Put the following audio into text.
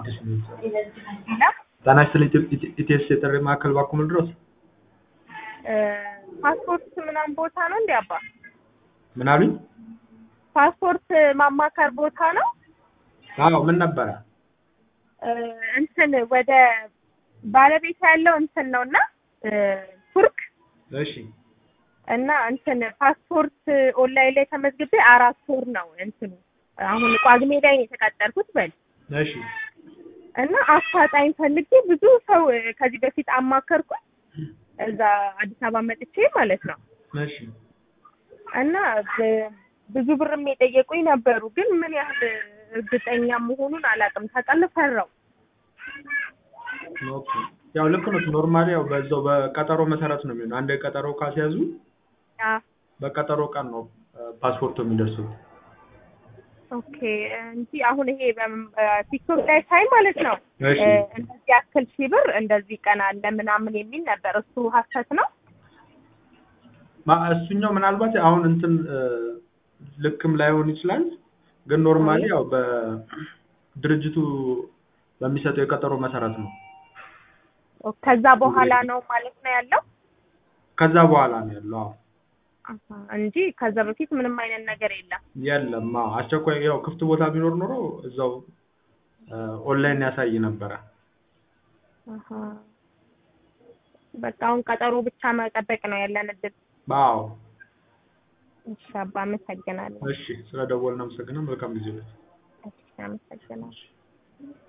አዲስ ነው። ሌላ ጤና ይስጥልኝ ኢቴስ የጥሪ ማዕከል ባክዎ ምን ልድረስ? ፓስፖርት ምናምን ቦታ ነው እንዴ አባ? ምን አሉኝ? ፓስፖርት ማማከር ቦታ ነው? አዎ ምን ነበረ? እንትን ወደ ባለቤት ያለው እንትን ነው እና ቱርክ እሺ እና እንትን ፓስፖርት ኦንላይን ላይ ተመዝግቤ አራት ወር ነው እንትኑ አሁን ጳጉሜ ላይ ነው የተቀጠርኩት በል እሺ እና አፋጣኝ ፈልጌ ብዙ ሰው ከዚህ በፊት አማከርኩኝ እዛ አዲስ አበባ መጥቼ ማለት ነው እሺ እና ብ- ብዙ ብርም የጠየቁኝ ነበሩ ግን ምን ያህል እርግጠኛ መሆኑን አላውቅም ታውቃለህ ፈራው ኦኬ ያው ልክ ነው። ኖርማሊ ያው በዛው በቀጠሮ መሰረት ነው የሚሆነው። አንድ ቀጠሮ ካስያዙ አ በቀጠሮ ቀን ነው ፓስፖርቱ የሚደርሱት። ኦኬ እንጂ አሁን ይሄ በም- ቲክቶክ ላይ ሳይ ማለት ነው እሺ እ፣ እንደዚህ ያክል ሺህ ብር እንደዚህ ቀን አለ ምናምን የሚል ነበር። እሱ ሀሰት ነው? ማ- እሱኛው ምናልባት አሁን እንትን እ፣ ልክም ላይሆን ይችላል። ግን ኖርማሊ ያው በድርጅቱ በሚሰጠው የቀጠሮ መሰረት ነው። ከዛ በኋላ ነው ማለት ነው ያለው ከዛ በኋላ ነው ያለው። አዎ አሀ፣ እንጂ ከዛ በፊት ምንም አይነት ነገር የለም። የለም። አዎ አስቸኳይ ያው ክፍት ቦታ ቢኖር ኖሮ እዛው እ፣ ኦንላይን ያሳይ ነበረ። አሀ። በቃ አሁን ቀጠሮ ብቻ መጠበቅ ነው ያለን እድል። አዎ እሺ አባ አመሰግናለሁ። እሺ፣ ስለ ደወልን አመሰግናለሁ። መልካም ጊዜ። እሺ አመሰግናለሁ።